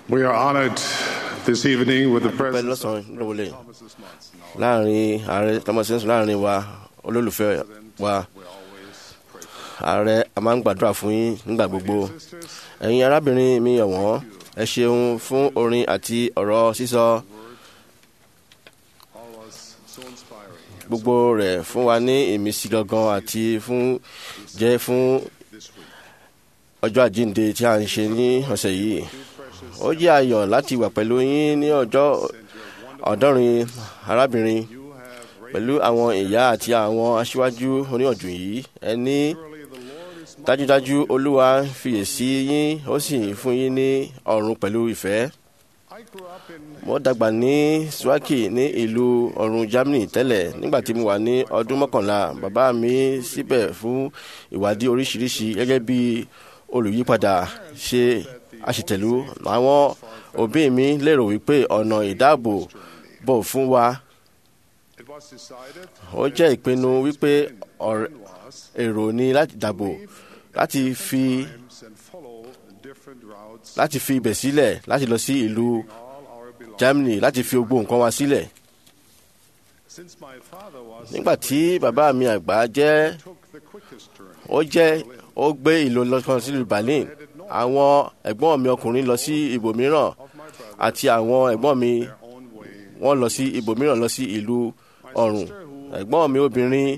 We are honored this evening with the pẹ́ presence lọ́sàn-án lówólẹ̀ láàrin ààrẹ thomas johnson láàrin wa olólùfẹ́ wa ààrẹ a máa ń gbàdúrà fún yín nígbà gbogbo ẹ̀yin arábìnrin mi ọ̀wọ́n ẹ ṣeun fún orin àti ọ̀rọ̀ sísọ gbogbo rẹ̀ fún wa ní ìmísí gangan àti fún jẹ́ fún ọjọ́ àjíǹde tí a ń ṣe ní ọ̀sẹ̀ yìí ó jẹ́ ayọ̀ láti wà pẹ̀lú yín ní ọjọ́ ọ̀dọ́rin arábìnrin pẹ̀lú àwọn ìyá àti àwọn aṣíwájú oníyànjú yìí ẹni dájúdájú olúwa fiyèsí yín ó sì fún yín ní ọ̀run pẹ̀lú ìfẹ́ mo dàgbà ní swaki ní ìlú ọ̀run germany tẹ́lẹ̀ nígbà tí mo wà ní ọdún mọ́kànlá bàbá mi síbẹ̀ fún ìwádìí oríṣiríṣi gẹ́gẹ́ bí olùyípadà ṣe àṣetẹ̀lú àwọn òbí mi lérò wípé ọ̀nà ìdáàbò bò fún wa ó jẹ́ ìpinnu wípé ọ̀rẹ́- èrò ni láti dàbò láti fi láti fi ibẹ̀ sílẹ̀ láti lọ sí ìlú germany láti fi gbogbo nǹkan wa sílẹ̀ nígbà tí bàbá mi àgbà jẹ́ ó jẹ́ ó gbé ìlú lọ́kàn sílùú berlin àwọn ẹ̀gbọ́n mi ọkùnrin lọ sí ibòmíràn àti àwọn ẹ̀gbọ́n mi wọ́n lọ sí ibòmíràn lọ sí ìlú ọ̀run ẹ̀gbọ́n mi obìnrin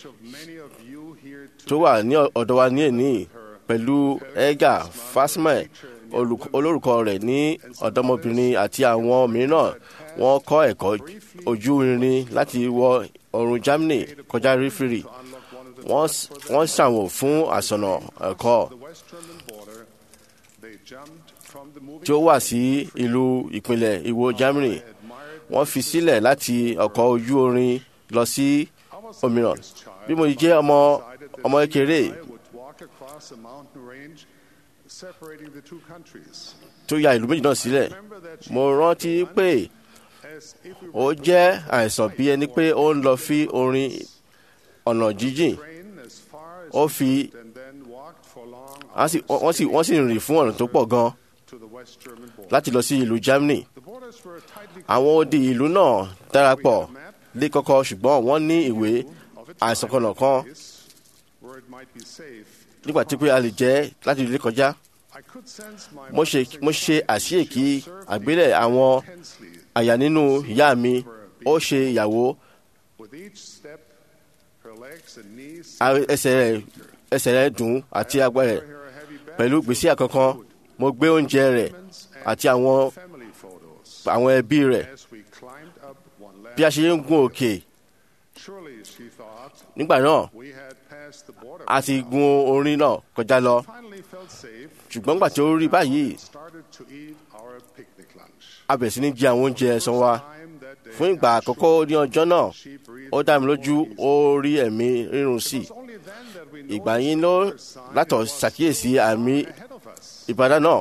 tó wà ní ọ̀dọ̀ wa ní èní pẹ̀lú ega fasmai olùk- olórúkọ rẹ̀ ní ọ̀dọ́mọbìnrin àti àwọn mìíràn wọ́n kọ́ ẹ̀kọ́ ojú irin láti wọ ọ̀run germany kọjá rífìrì wọ́n s- wọ́n ṣàwò fún àsọ̀nà ẹ̀kọ́ tí ó wà sí ìlú ìpínlẹ̀ ìwò germany wọ́n fi sílẹ̀ láti ọkọ̀ ojú orin lọ sí òmíràn bí mo jẹ́ ọmọ ọmọ kékeré tó ya ìlú méjì náà sílẹ̀ mo rántí pé ó jẹ́ àìsàn bí ẹni pé ó ń lọ fi orin ọ̀nà jíjìn ó fi wọ́n sì- wọ́n sì wọ́n sì rìn fún ọ̀nà tó pọ̀ gan láti lọ sí ìlú germany àwọn odi ìlú náà darapọ̀ lé kọ́kọ́ ṣùgbọ́n wọ́n ní ìwé àìsàn kan kan nígbà tí pé a lè jẹ́ láti lè kọjá mo ṣe mo ṣe àṣeyèkí àgbélẹ̀ àwọn àyà nínú ìyá mi ó ṣe ìyàwó a- ẹsẹ̀ rẹ̀ ẹsẹ̀ rẹ̀ dùn àti agbára rẹ̀ pẹ̀lú gbèsè àkọ́kọ́ mo gbé oúnjẹ rẹ̀ àti àwọn àwọn ẹbí rẹ̀ bí a ṣe ń gun òkè nígbà náà a ti gun orin náà kọjá lọ ṣùgbọ́n nígbà tí ó rí báyìí a bẹ̀rẹ̀ sí ní jẹ àwọn oúnjẹ ẹ̀sán wa fún ìgbà àkọ́kọ́ ní ọjọ́ náà ó dá mi lójú ó rí ẹ̀mí rírun sí i ìgbà yín ló látọ̀ ṣàkíyèsí àmì ìbàdàn náà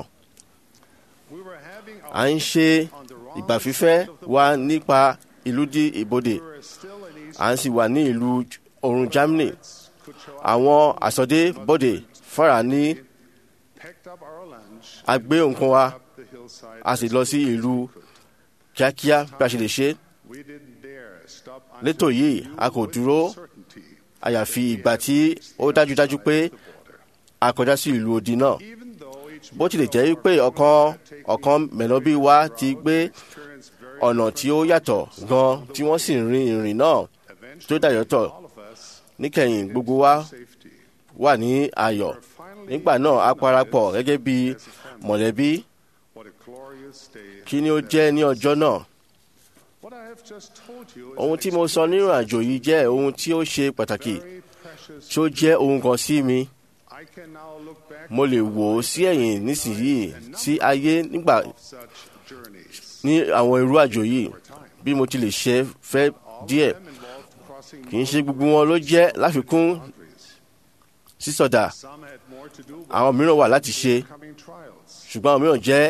à ń ṣe ìgbà fífẹ́ wa nípa ìlú di ìbodè à ń sì wà ní ìlú oòrùn germany àwọn àsọdé bòdè fara ní a gbé nǹkan wa a sì lọ sí ìlú kíákíá bí a ṣe lè ṣe létò yìí a kò dúró àyàfi ìgbà tí ó dájúdájú pé a kọjá sí ìlú odi náà bó tilẹ̀ jẹ́ pé ọ̀kan ọ̀kan mẹ̀lọ́bí wa ti gbé ọ̀nà tí ó yàtọ̀ gan tí wọ́n sì rin ìrìn náà tó dàyọ̀tọ̀ níkẹyìn gbogbo wa wà ní ayọ̀ nígbà náà a parapọ̀ gẹ́gẹ́ bí mọ̀lẹ́bí kí ni ó jẹ́ ní ọjọ́ náà ohun tí mo sọ nínú àjò yìí jẹ́ ohun tí ó ṣe pàtàkì tí ó jẹ́ ohun kan sí mi mo lè wò ó sí ẹ̀yìn nísìnyìí sí ayé nígbà ní àwọn irú àjò yìí bí mo ti lè ṣe fẹ́ díẹ̀ kì í ṣe gbogbo wọn ló jẹ́ láfikún sísọdà àwọn mìíràn wà láti ṣe ṣùgbọ́n àwọn mìíràn jẹ́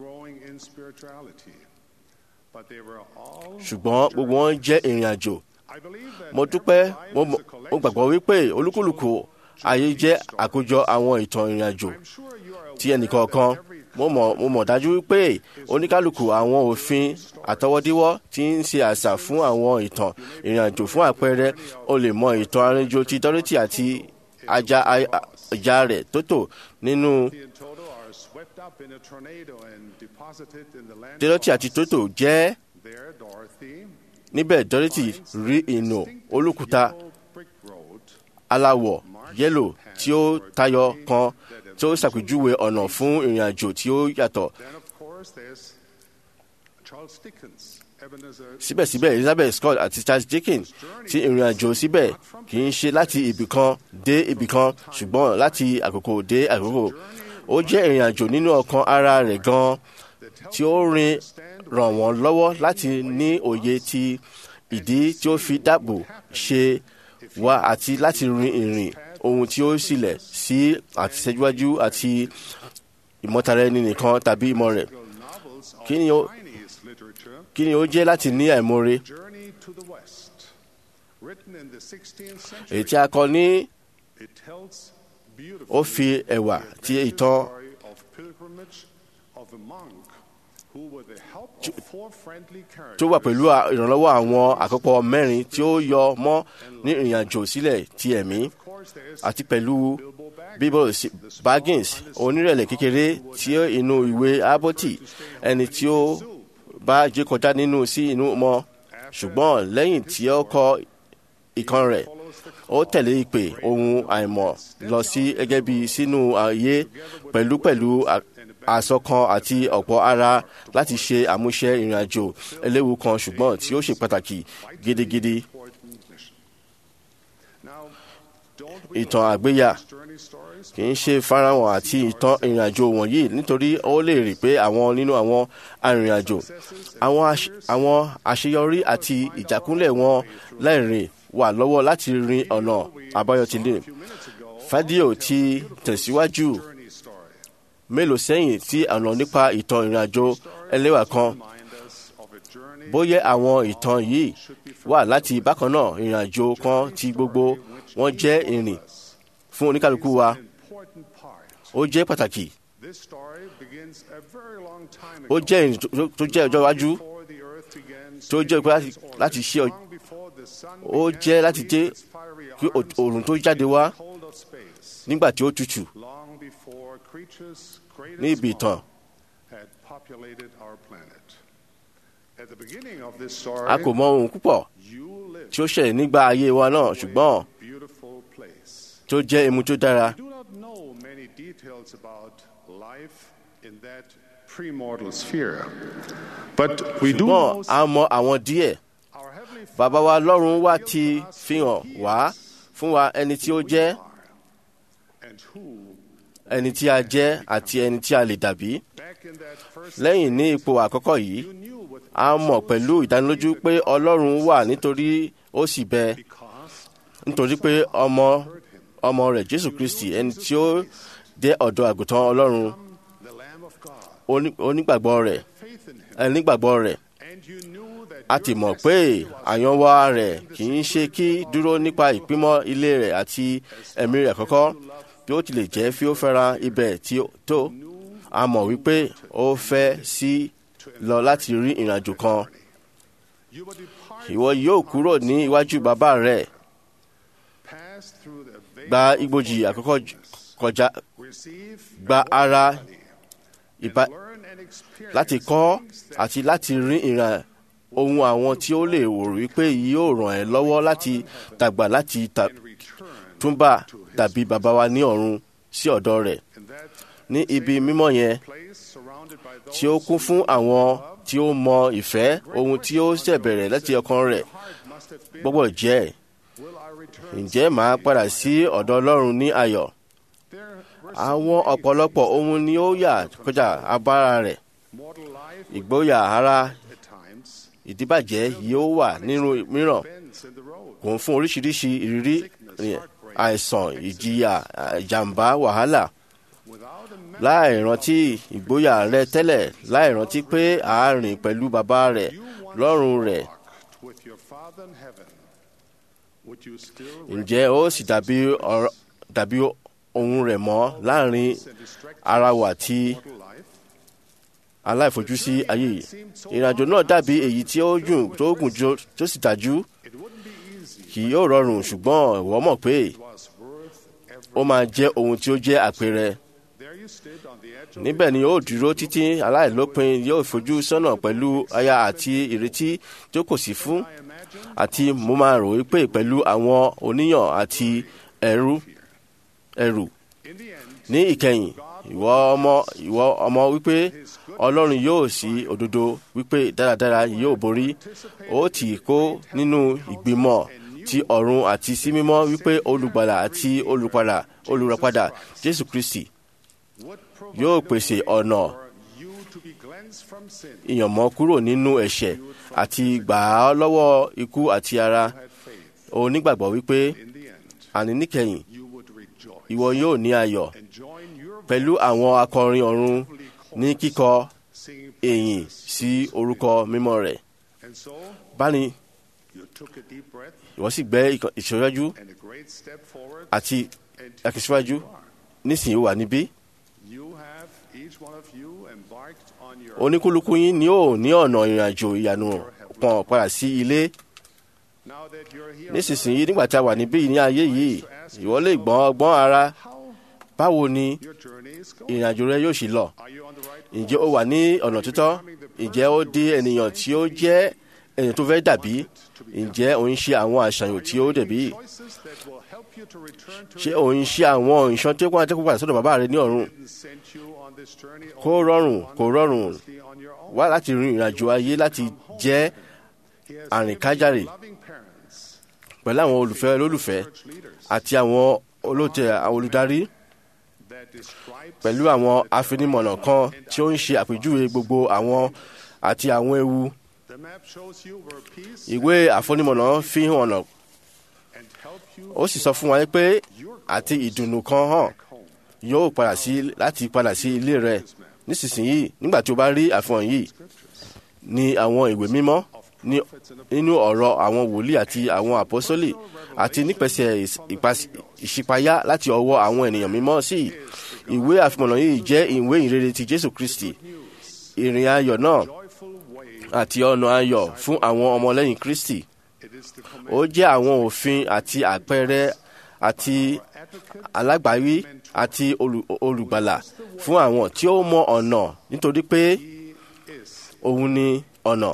ṣùgbọ́n gbogbo wọn jẹ́ ìrìn àjò mo dúpẹ́ mo mọ̀- mo gbàgbọ́ wípé olúkúlùkù ayé jẹ́ àkójọ àwọn ìtàn ìrìn àjò tí ẹnìkọ̀ọ̀kan mo mọ̀ mo mọ̀ dájú wípé oníkálukú àwọn òfin àtọwọ́díwọ́ tí ń ṣe àṣà fún àwọn ìtàn ìrìnàjò fún àpẹẹrẹ o lè mọ ìtàn arìnrìnàjò ti Dorothy àti ajá ajá rẹ̀ Tótò nínú in total are swept up in a tornado and deposited in the land. Dorothy àti Tótò jẹ́ There, Dorothy níbẹ̀ Dorothy rí ìnù olókùúta yellow brick road aláwọ̀ yẹ́lò tí ó tayọ kan tí ó ṣàpèjúwe ọ̀nà fún ìrìnàjò tí ó yàtọ̀ Then, of course, there's Charles Dickens, Ebenezer. síbẹ̀síbẹ̀ Elizabeth Scott àti Charles Dickens tí ìrìnàjò síbẹ̀ kì í ṣe láti ibìkan dé ibìkan ṣùgbọ́n láti àkókò dé àkókò ó jẹ́ ìrìnàjò nínú ọkàn ara rẹ̀ gan-an tí ó rin ràn wọ́n lọ́wọ́ láti ní òye ti ìdí tí ó fi dáàbò ṣe wá àti láti rin ìrìn ohun tí ó sílẹ̀ sí àtisẹ́júwájú àti ìmọ̀tara ẹni nìkan tàbí ìmọ̀ rẹ̀ novels of kí ni ó Chinese literature, kí ni ó jẹ́ láti ní àìmoore Journey to the West, written in the 16th century. èyí tí a kọ ní It tells beautifully ó fi ẹ̀wà the ti adventure ìtàn story of pilgrimage of a monk who, with the help of four friendly tó wà characters, pẹ̀lú à- ìrànlọ́wọ́ àwọn àkópọ̀ mẹ́rin tí ó yọ mọ́ ní ìrìnàjò sílẹ̀ ti ẹ̀mí of course, there is àti pẹ̀lú Bilbo Baggins, bíbọ̀ sí- the small, Baggins onírẹ̀lẹ̀ kékeré tí ó inú ìwé Abboti ẹni tí ó bá jẹ́ kọjá nínú sí inú mọ́ ṣùgbọ́n lẹ́yìn tí ó kọ ìkan rẹ̀ ó tẹ̀lé ìpè ohun àìmọ̀ lọ sí gẹ́gẹ́ bí sínú ayé pẹ̀lú pẹ̀lú à- àsọkan àti ọ̀pọ̀ ara láti ṣe àmúṣe ìrìnàjò eléwu kan ṣùgbọ́n tí ó ṣe pàtàkì gidigidi important mission. Now, don't we ìtàn love àgbéyà these journey stories? kì í ṣe farahàn àti ìtàn ìrìnàjò wọ̀nyí nítorí ó lè rí pé àwọn nínú àwọn arìnrìnàjò àwọn àṣ- àwọn àṣeyọrí àti ìjákúnlẹ̀ wọn lẹ́rìn wà lọ́wọ́ láti rin ọ̀nà àbáyọ tí lè. A few minutes ago, Fádíò ti tẹ̀síwájú journey story. mélòó sẹ́yìn tí ọ̀nà nípa ìtàn ìrìnàjò ẹlẹ́wà kan Remind us of a journey bóyá àwọn ìtàn yìí wà láti bákan náà ìrìnàjò kan tí gbogbo wọn jẹ́ ìrìn fún oníkálukú wa important part. ó jẹ́ pàtàkì This story begins a very long time ó ago. jẹ́ ìrìn tó- tó jẹ́ ọjọ́ iwájú Before the earth began tó jẹ́ pé láti- spinning its láti orbit, ṣe ọ- long before the sun ó began jẹ́ to láti reach jẹ́ its fiery kí arms òòrùn tó jáde wá in the cold of space. nígbà tí ó tutù Long before creatures great ní and ibi small ìtàn had populated our planet. At the beginning of this story, a kò mọ ohun púpọ̀ you lived tí ó ṣẹlẹ̀ nígbà ayé wa náà ṣùgbọ́n in a beautiful place. tó jẹ́ emu tó dára We do not know many details about life in that premortal sphere, but we do ṣùgbọ́n know a mọ àwọn díẹ̀ our heavenly bàbá wa lọ́run wá revealed ti to us fi who hàn he wá is, fún wa ẹni tí ó who we jẹ́ are, and who ẹni tí a jẹ́ àti ẹni tí a lè dàbí back in that first lẹ́yìn ní ipò àkọ́kọ́ yìí you knew with a mọ̀ pẹ̀lú ìdánilójú pé ọlọ́run wà nítorí ó sì bẹ because nítorí pé ọmọ ọmọ rẹ̀ jésù kristi ẹni tí ó dé ọ̀dọ̀ àgùntàn ọlọ́run the Lamb of God, oní- onígbàgbọ́ rẹ̀ faith in him, ẹni nígbàgbọ́ rẹ̀ and you knew that a your ti mọ̀ pé destiny was àyànwá rẹ̀ kì í ṣe kí dúró nípa ìpímọ́ ilé rẹ̀ àti ẹ̀mí rẹ̀ kọ́kọ́ bí ó tilẹ̀ jẹ́ fi ó fẹ́ra ibẹ̀ tí ó tó a mọ̀ wípé ó fẹ́ sí lọ láti rí ìrìnàjò kan you would depart, ìwọ yóò kúrò ní iwájú bàbá rẹ̀ pass through the veil gba of igbójì àkọ́kọ́ j- forgiveness, kọjá receive gba a ara body, ìbá and learn and experience láti kọ́ things that àti láti rí ìrìn ohun àwọn tí ó lè wò wípé yóò ràn ẹ́ lọ́wọ́ láti dàgbà láti ta- in return túnbà dàbí bàbá wa ní ọ̀run sí ọ̀dọ̀ rẹ̀ in that ní ibi mímọ́ yẹn place surrounded by those tí ó kún fún àwọn tí ó mọ ìfẹ́ ohun tí ó ṣẹ̀bẹ̀rẹ̀ láti ọkàn rẹ̀ heart must have been, gbọ́gbọ́ jẹ́ will I return? ǹjẹ́ màá padà sí ọ̀dọ̀ ọlọ́run ní ayọ̀ There were so àwọn many ọ̀pọ̀lọpọ̀ ohun ni ó yà kọjá abára rẹ̀ mortal life ìgboyà ara at times ìdíbàjẹ́ yóò wà nínú mìíràn bends in the road. kò ń fún oríṣiríṣi ìrírí rẹ̀, àìsàn ìjìyà ìjàmbá wàhálà Without a memory, láì rántí ìgboyà rẹ tẹ́lẹ̀ láì rántí pé àárín pẹ̀lú bàbá rẹ̀ you once lọ́rùn rẹ̀ walked with your Father in heaven. Would you still ǹjẹ́ ó sì dàbí ọ̀rọ̀- dàbí ohun rẹ̀ mọ́ láàrin recognize and distract ara wa yourself tí from mortal life? aláìfojúsí ayé yìí ìrìnàjò náà dàbí èyí tí ó gùn tó gùn jù tó sì dájú It wouldn't be easy. kì yóò rọrùn ṣùgbọ́n ìwọ mọ̀ pé It was worth every. ó máa jẹ́ ohun tí ó jẹ́ àpẹẹrẹ There you stood on the edge of níbẹ̀ ni ó dúró títí aláìlópin yóò fojú sọ́nà pẹ̀lú aya àti ìrètí tí ó kò sí fún I imagine àti mo máa rò wípé pẹ̀lú àwọn oníyàn àti ẹrú ẹrù in the end, ní ìkẹyìn ìwọ ọmọ ìwọ ọmọ wípé ọlọ́run yóò sí òdodo wípé dáradára yóò borí ó tì í kó nínú ìgbìmọ̀ ti ọ̀run àti sí mímọ́ wípé olùgbàlà àti olùpadà olùràpadà jésù kristi would yóò provide pèsè a way ọ̀nà for you to be cleansed from sin. ìyànmọ́ kúrò nínú ẹ̀ṣẹ̀ àti gbà á lọ́wọ́ ikú àti ara Had faith. onígbàgbọ́ wípé In the end, àní níkẹyìn you would rejoice ìwọ yóò ní ayọ̀ and join your pẹ̀lú àwọn akọrin ọ̀run ní kíkọ singing èyìn sí orúkọ mímọ́ rẹ̀ And so báni you took a deep breath ìwọ sì gbẹ́ ìkàn- ìṣọ́jú and a great step forward. àti And akíṣíwájú here you are. nísìnyí ó wà níbí You have each one of you embarked on your oníkúlùkù yín ni ó ní ọ̀nà ìrìnàjò ìyanu pọ̀n padà sí ilé now that you're here. nísinsìnyí nígbà tí a wà níbí ní ayé yìí ìwọ lè gbọ́n ọgbọ́n ara How báwo ni your journey is going? ìrìnàjò rẹ yóò sì lọ Are you on the right ǹjẹ́ ó wà ní ọ̀nà títọ́ ǹjẹ́ ó di ènìyàn tí ó jẹ́ ènìyàn tó fẹ́ dàbí ǹjẹ́ òun ṣe àwọn àṣàyàn tí ó dẹ̀bí choices that will help you to return to ṣé òun ṣe àwọn ìṣàn tó kún àtẹ́kùn padà sọ́dọ̀ bàbá rẹ ní ọ̀run didn't send you on this journey kó rọrùn kó rọrùn honestly on your own. wá láti rin ìrìnàjò ayé láti jẹ́ He has àrìnkájàre given you loving parents, pẹ̀lú àwọn olùfẹ́ olólùfẹ́ church leaders àti àwọn olóòtẹ̀ àwọn olùdarí that describes pẹ̀lú àwọn afinimọ̀nà kan tí ó ń ṣe àpèjúwe gbogbo àwọn àti àwọn ewu the map shows you where peace ìwé àfonimọ̀nà fi hàn ọ̀nà and help you ó sì sọ fún wa pé àti ìdùnnú kan hàn back home. yóò padà sí láti padà sí ilé rẹ nísinsìnyí nígbà tí o bá rí àfihàn yìí ní àwọn ìwé mímọ́ ní nínú ọ̀rọ̀ àwọn wòlíì àti àwọn àpọ́sólì àti nípasẹ̀ ìs- ìpas- ìṣípayá láti ọwọ́ àwọn ènìyàn mímọ́ sí i. ìwé àfihàn yìí jẹ́ ìwé ìrere ti jésù kristi ìrìn ayọ̀ náà Joyful way. àti ọ̀nà ayọ̀ fún àwọn ọmọlẹ́yìn kristi It is the ó jẹ́ àwọn òfin àti àpẹẹrẹ àti alágbàwí àti olù- olùgbàlà fún àwọn tí ó mọ ọ̀nà nítorí pé He is. òun ni ọ̀nà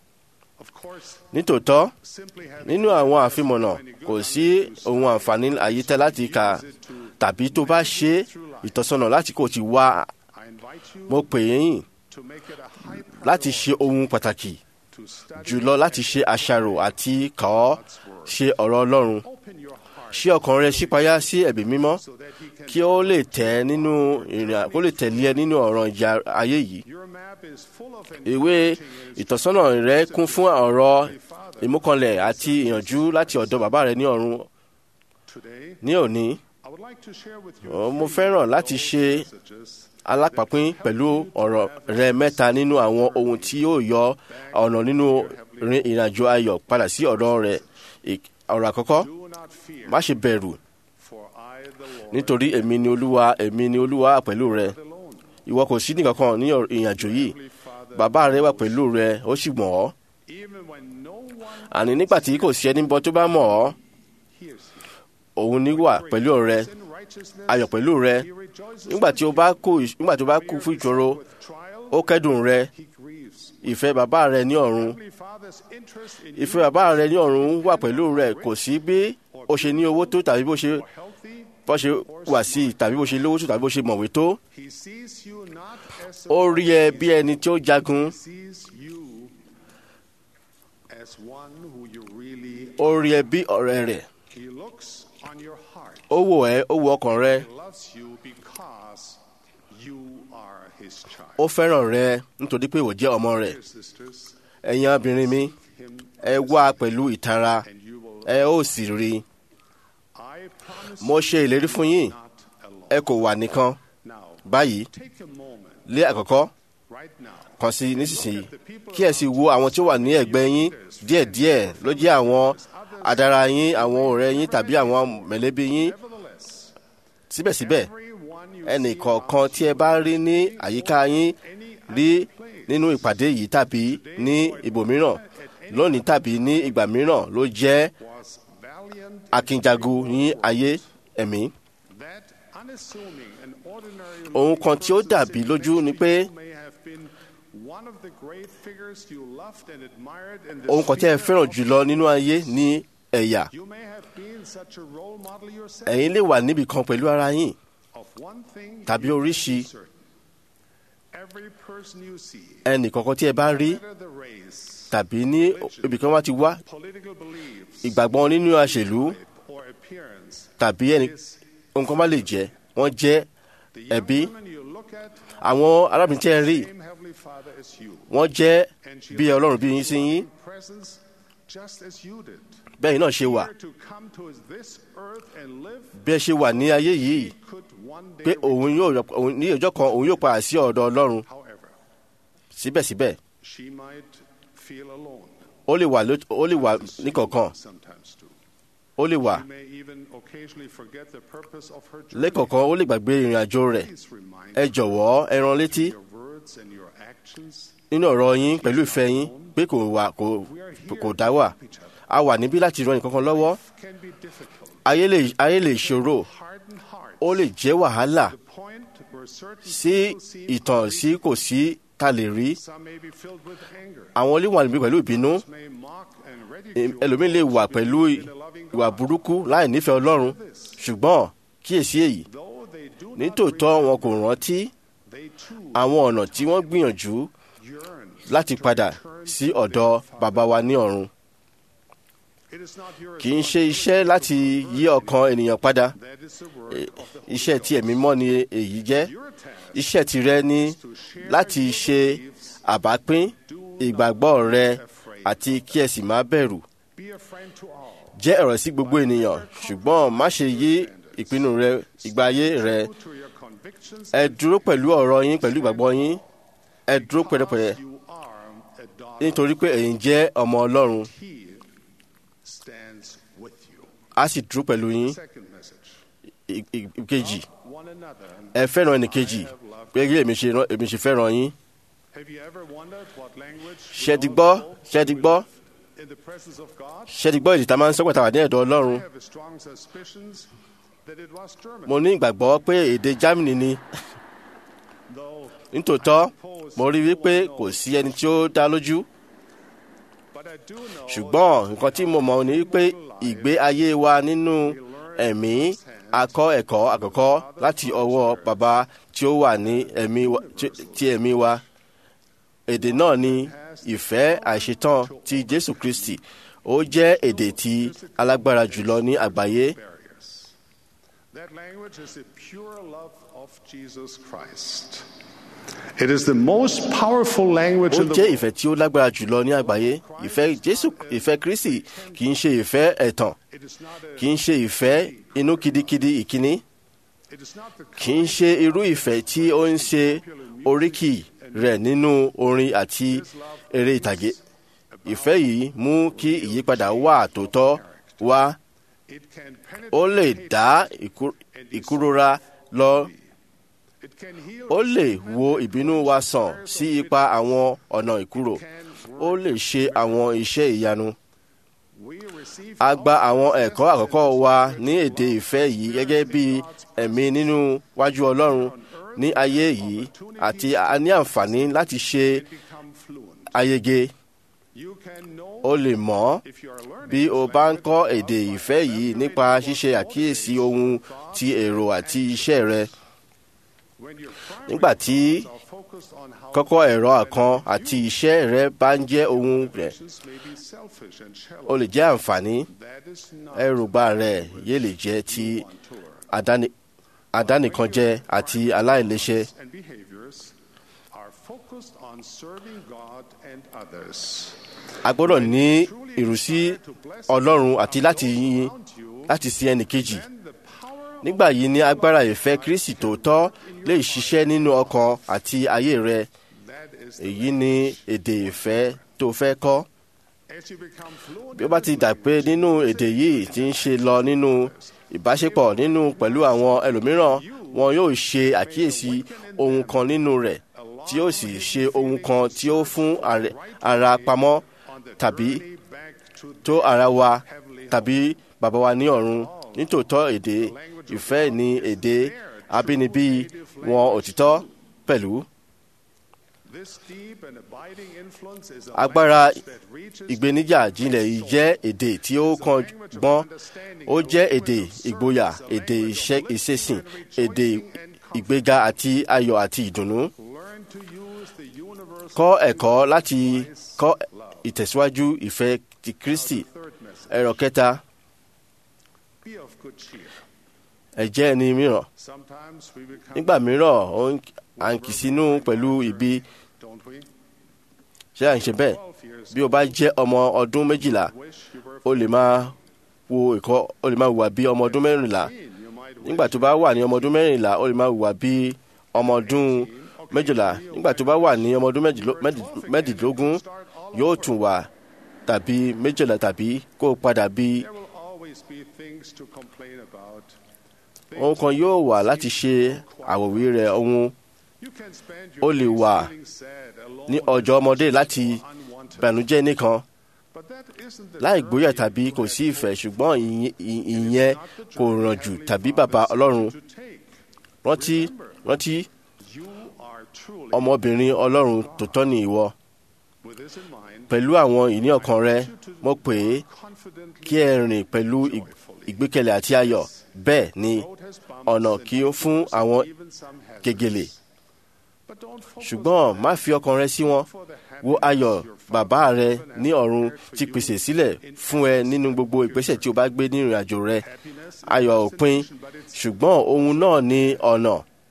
Of course, nítòótọ́ simply having nínú àwọn àfimọ̀nà kò sí ohun àǹfààní àyítẹ́ láti kà tàbí tó bá ṣe ìtọ́sọ́nà láti kò ti wá I invite you mo pè é yín to make it a high láti priority ṣe ohun pàtàkì to study jùlọ láti ṣe àṣàrò àti kà ọ́ ṣe ọ̀rọ̀ ọlọ́run open your heart ṣí ọkàn rẹ ṣípayá sí ẹ̀bí mímọ́ so that he can kí ó lè tẹ̀ nínú ìrìn kó lè tẹ̀lé ẹ nínú ọ̀ràn ìjà ayé yìí your map is full of ìwé ìtọ́sọ́nà rẹ kún fún ọ̀rọ̀ ìmúkanlẹ̀ àti ìyànjú láti ọ̀dọ̀ bàbá rẹ ní ọ̀run today ní òní I would like to share with you Ọ, mo fẹ́ràn láti ṣe messages alápapín pẹ̀lú ọ̀rọ̀ rẹ mẹ́ta nínú àwọn ohun tí yóò yọ ọ̀nà nínú rin ìrìnàjò ayọ̀ padà sí ọ̀dọ̀ rẹ Ìk- ọ̀rọ̀ àkọ́kọ́ do not fear má ṣe bẹ̀rù for I the Lord nítorí èmi ni olúwa èmi ni olúwa pẹ̀lú rẹ alone ìwọ kò sí nìkankan ní ọ̀rọ̀ ìrìnàjò yìí Heavenly Father bàbá rẹ wà pẹ̀lú rẹ ó sì mọ̀ ọ́ even when no one àní nígbà tí kò sí ẹni bọ́ tó bá mọ̀ ọ́ hears you òun ní wà pẹ̀lú rẹ in righteousness ayọ̀ pẹ̀lú rẹ he rejoices nígbà tí o bá kú nígbà tí o bá kú fún ìṣòro with trial ó kẹ́dùn rẹ he grieves ìfẹ́ bàbá rẹ ní ọ̀run Heavenly Father's interest in ìfẹ́ bàbá rẹ ní ọ̀run wà pẹ̀lú rẹ kò sí bí o ṣe ní owó tó tàbí bó ṣe you healthy bó ṣe wà sí i tàbí bó ṣe lówó tó tàbí bó ṣe mọ̀wé tó he sees you not as a ó rí ẹ bí ẹni tí ó jagun he sees you as one who you really ó rí ẹ bí ọ̀rẹ́ rẹ̀ he looks on your heart ó wò ẹ́ ó wo ọkàn rẹ he loves you because you are his child ó fẹ́ràn rẹ nítorí pé ìwọ jẹ́ ọmọ rẹ̀ Dear sisters ẹ̀yin obìnrin mi him ẹ wá pẹ̀lú ìtara and you will ẹ ó sì rí i I promise mo ṣe ìlérí fún yín not alone ẹ kò wà nìkan now báyìí take a moment lé àkọ́kọ́ right now kàn sí nísinsìnyí kí ẹ sì wo àwọn tí ó wà ní ẹ̀gbẹ́ yín díẹ̀díẹ̀ ló jẹ́ àwọn adara yín àwọn ọ̀rẹ́ yín tàbí àwọn mẹ̀lẹ́bí yín nevertheless síbẹ̀síbẹ̀ everyone you ẹnì see kọ̀ọ̀kan tí ẹ bá rí ní àyíká yín any rí nínú ìpàdé yìí tàbí ní ibòmíràn lónìí tàbí ní ìgbà mìíràn ló jẹ́ was valiant, akínjagun ní ayé ẹ̀mí. that unassuming and ordinary ohun kan tí ó person dàbí sitting lójú next ni to pé you may have been one of the great figures you loved and admired in the ohun kan tí ẹ sphere fẹ́ràn of jùlọ nínú ayé ní ẹ̀yà You may have been such a role model yourself ẹ̀yin lè wà níbì kan pẹ̀lú ara yín of one thing tàbí you oríṣi. can be certain. Every person you see, ẹnì kankan tí ẹ bá rí whether the race, tàbí ní ibì kan wá ti wá political beliefs, ìgbàgbọ́ nínú àṣèlú type, or appearance, tàbí ẹnì is ohun kan bá lè jẹ́ wọ́n jẹ́ the young ẹbí woman you look at, àwọn arábìnrin tí ẹ rí same heavenly Father as you, wọ́n jẹ́ and she bí ọlọ́run bí yín sí yín in presence just as you did. bẹ́ẹ̀ náà ṣe wà Here to come to this earth and live, bí ẹ ṣe wà ní ayé yìí could one day pé òun yóò òun ní ọjọ́ kan òun yóò padà sí ọ̀dọ̀ ọlọ́run However, síbẹ̀síbẹ̀ she might feel alone. ó lè wà ló- ó lè wà níkọ̀ọ̀kan Sometimes too. ó lè wà She may even occasionally forget the purpose of her journey. lẹ́kọ̀ọ̀kan ó lè gbàgbé ìrìn àjò rẹ̀ Please remind ẹ jọ̀wọ́ ẹ rán létí your words and your actions. nínú ọ̀rọ̀ yín pẹ̀lú ìfẹ́ yín pé kò wà kò We are here kò to dá wà help each other. a wà níbí láti ran nǹkan kan lọ́wọ́ Can be difficult. ayé lè ayé lè ṣòro Hardened hearts. ó lè jẹ́ wàhálà The point where certain sí people seem ìtàn sí kò sí ta lè rí Some may be filled with anger. àwọn olè wà níbí pẹ̀lú ìbínú Others may mock and ridicule ẹlòmíín lè wà those pẹ̀lú who believe in a loving ìwà God. burúkú láì nífẹ̀ẹ́ ọlọ́run ṣùgbọ́n kíyèsí èyí Though they do not nítòótọ́ wọn kò remember, rántí they too àwọn ọ̀nà tí wọ́n gbìyànjú yearn láti to padà return sí to ọ̀dọ̀ their Father. bàbá wa ní ọ̀run It is not your kì í ṣe iṣẹ́ láti yí ọkàn ènìyàn padà That is the work Eh, of the Holy iṣẹ́ tí ẹ̀mí Ghost. mọ́ ni èyí jẹ́ Your task iṣẹ́ tirẹ̀ ní is to share láti your ṣe beliefs, àbápín ìgbàgbọ́ rẹ àti kí ẹ sì má bẹ̀rù be a friend to all. jẹ́ ọ̀rọ̀ sí gbogbo ènìyàn ṣùgbọ́n má ṣe yí ìpinnu rẹ ìgbà ayé rẹ True to your convictions ẹ dúró pẹ̀lú ọ̀rọ̀ yín pẹ̀lú ìgbàgbọ́ yín ẹ dúró pẹ̀lẹ́pẹ̀lẹ́ because you are a daughter. nítorí pé ẹ̀yin jẹ́ ọmọ ọlọ́run He stands with you. á sì dúró pẹ̀lú yín Second message. ì- ì- ìkejì One another. ẹ fẹ́ràn ẹnìkejì pé kí èmi ṣe rán- èmi ṣe fẹ́ràn yín Have you ever wondered what language ṣé we ti all gbọ́ spoke ṣé ti when we gbọ́ lived in the presence of God? ṣé ti gbọ́ èdè tá a máa ń sọ pàtàkì ní ẹ̀dọ̀ ọlọ́run I have a strong suspicions that it was German. mo ní ìgbàgbọ́ pé èdè Germany ni Though, nítòótọ́ mo rí wípé kò sí ẹni tí ó dá lójú but I do know ṣùgbọ́n nǹkan tí mo mọ̀ ni wípé ìgbé ayé wa nínú ẹ̀mí akọ́ ẹ̀kọ́ àkọ́kọ́ láti ọwọ́ bàbá tí ó wà ní ẹ̀mí wa- tí- ti ẹ̀mí wa èdè náà ni ìfẹ́ àìṣetán ti Jésù Kristi ó jẹ́ èdè tí alágbára jùlọ ní àgbáyé barriers. That language is the pure love of Jesus Christ. It is the most powerful language ó in the jẹ́ world. ìfẹ́ tí ó lágbára jùlọ ní àgbáyé ìfẹ́ Jésù ìfẹ́ Kristi kì í ṣe ìfẹ́ ẹ̀tàn It is not a, kì í ṣe ìfẹ́ inú kidikidi ìkíní it is not the kì í ṣe irú ìfẹ́ tí ó ń ṣe oríkì rẹ̀ nínú orin àti eré ìtàgé ìfẹ́ yìí mú kí ìyípadà wà tòótọ́ wá it can ó lè penetrate dá ìkú- ìkúrora lọ It can heal ó lè wo ìbínú wa sàn sí ipa àwọn ọ̀nà ìkúrò ó lè ṣe àwọn iṣẹ́ ìyanu We receive a gba àwọn ẹ̀kọ́ àkọ́kọ́ wa ní èdè ìfẹ́ yìí gẹ́gẹ́ bí ẹ̀mí nínú wájú Ọlọ́run ní ayé yìí àti a ní àǹfààní láti ṣe become fluent. ayege You can know o lè mọ̀ if you are learning bí o this bá ń language kọ́ well èdè by ìfẹ́ yìí nípa ṣíṣe àkíyèsí ohun ti èrò àti iṣẹ́ rẹ when your primary nígbà tí thoughts are focused on how kọ́kọ́ ẹ̀rọ àkan àti iṣẹ́ rẹ bá ń jẹ́ ohun rẹ̀ actions may be selfish and shallow. o lè jẹ́ àǹfààní That is not ẹrùbá rẹ yé lè jẹ́ ti on tour. àdáni- àdánìkanjẹ àti aláìléṣe and behaviors are focused on serving God and others. a gbọ́dọ̀ ní ìrúsí Ọlọ́run àti láti yin Around you, láti sin ẹnì kejì then the power nígbà yìí ni agbára ìfẹ́ Kristi tòótọ́ lè ṣiṣẹ́ nínú ọkàn àti ayé rẹ that is èyí ni èdè ìfẹ́ tó fẹ́ kọ́ as you become fluent bí ó bá ti dà pé nínú èdè yìí ti ń ṣe lọ nínú ìbáṣepọ̀ nínú pẹ̀lú àwọn ẹlòmíràn wọn yóò ṣe àkíyèsí ohun kan nínú rẹ̀ tí ó sì ṣe ohun kan tí ó fún àrẹ- ara pamọ́ tàbí tó ara wa tàbí bàbá wa ní ọ̀run nítòótọ́ èdè ìfẹ́ ní èdè abínibí wọn òtítọ́ pẹ̀lú agbára ìgbéníjà jinlẹ̀ yìí jẹ́ èdè tí ó kan gbọ́n ó jẹ́ èdè ìgboyà èdè iṣẹ́ ìṣesìn èdè ìgbéga àti ayọ̀ àti ìdùnnú kọ́ ẹ̀kọ́ láti kọ́ ìtẹ̀síwájú ìfẹ́ ti Kristi ẹ̀rọ kẹta ẹ jẹ́ ẹni mìíràn nígbà mìíràn ó ń- à ń kì sínú pẹ̀lú ibi ṣé à ń ṣe bẹ́ẹ̀ bí o bá jẹ́ ọmọ ọdún méjìlá o lè máa wo ẹ̀kọ́ o lè máa hùwà bí ọmọ ọdún mẹ́rìnlá nígbà tó bá wà ní ọmọ ọdún mẹ́rìnlá o lè máa hùwà bí ọmọ ọdún méjìlá nígbà tó bá wà ní ọmọ ọdún mẹ́jìló- mẹ́dì- mẹ́rìndínlógún yóò tún wà tàbí méjìlá tàbí kó o padà bí ohun kan yóò wà láti ṣe àwòwí rẹ̀ ohun ó lè wà ní ọjọ́ ọmọdé láti bànújẹ́ nìkan láì gbóyà tàbí kò sí ìfẹ́ ṣùgbọ́n ìyẹn- ìyẹn kò ràn jù tàbí bàbá ọlọ́run rántí rántí ọmọbìnrin ọlọ́run tòótọ́ ni ìwọ pẹ̀lú àwọn ìní ọkàn rẹ mo pè é kí ẹ rìn pẹ̀lú ì- ìgbékẹ̀lé àti ayọ̀ bẹ́ẹ̀ ni ọ̀nà kí ó fún àwọn gègèlè ṣùgbọ́n má fi ọkàn rẹ sí wọn wo ayọ̀ bàbá rẹ ní ọ̀run ti pèsè sílẹ̀ fún ẹ nínú gbogbo ìgbésẹ̀ tí o bá gbé ní ìrìn àjò rẹ ayọ̀ òpin ṣùgbọ́n ohun náà ní ọ̀nà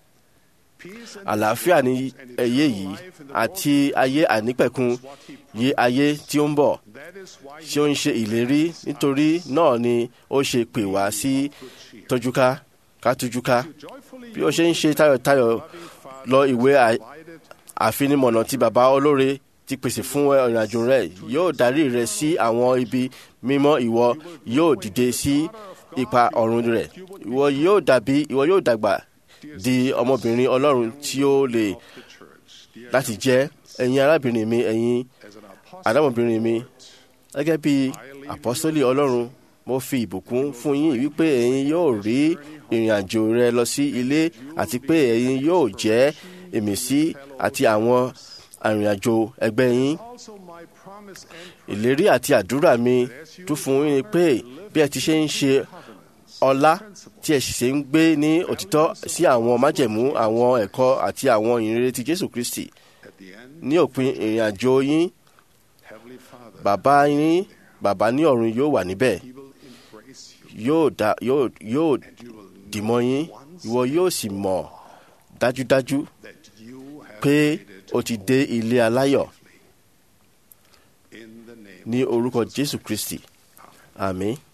àlàáfíà ní ẹyẹ yìí àti ayé ànípẹ̀kun yé ayé tí ó ń bọ̀ tí ó ń ṣe ìlérí nítorí náà ni ó ṣe pè wá sí tójúká ká tújúká bí ó ṣe ń ṣe tayọ̀tayọ̀ lọ ìwé à- àfinimọ̀nà tí bàbá olóore ti pèsè fún ìrìn àjò rẹ yóò darí rẹ sí àwọn ibi mímọ́ ìwọ yóò dìde sí ipa ọ̀run rẹ ìwọ yóò dàbí ìwọ yóò dàgbà di ọmọbìnrin ọlọ́run tí ó lè láti jẹ́ ẹ̀yin arábìnrin mi ẹ̀yin àdámọ̀bìnrin mi gẹ́gẹ́ bí àpọ́sítélì ọlọ́run mo fi ìbùkún fún yín wípé ẹ̀yin yóò rí ìrìn àjò rẹ lọ sí ilé àti pé ẹ̀yin yóò jẹ́ ìmísí àti àwọn arìnrìnàjò ẹgbẹ́ yín ìlérí àti àdúrà mi tún fún yín ni pé bí ẹ ti ṣe ń ṣe ọlá tí ẹ sì ṣe ń gbé ní òtítọ́ sí àwọn májẹ̀mú àwọn ẹ̀kọ́ àti àwọn ìrere ti Jésù Kristi ní òpin ìrìn àjò yín bàbá yín bàbá ní ọ̀run yóò wà níbẹ̀ yóò dá yóò yóò dìmọ́ yín ìwọ yóò sì mọ̀ dájúdájú pé o ti dé ilé aláyọ̀ ní orúkọ Jésù Kristi àmín.